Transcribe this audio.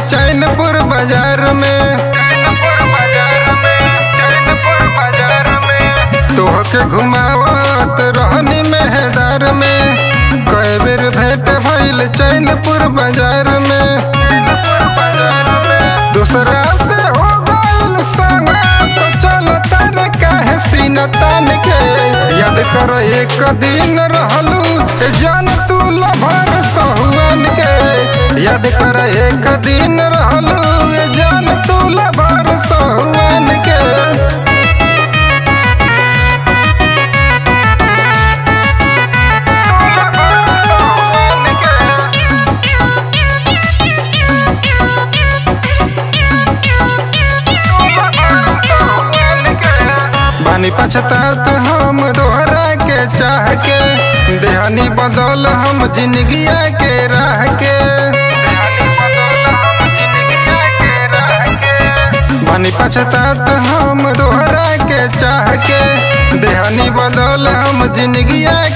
चैनपुर बाजार में तोहके घुमावत रहनी मेहदार में कई बेर भेंट भइल चैनपुर बाजार में दूसरा से हो गइल संगत चल तन काहे सीना तान के याद कर एक दिन रहलू ए जान तू लभर सहुआन के याद कर एक दिन रहलू ए जान तू लभर सहुआन के बानी पछतात हम दोहरा के चाह के देहानी बदल हम जिंदगिया के राह के बानी पछतात हम दोहरा के चाह के देहानी बदल हम जिंदगिया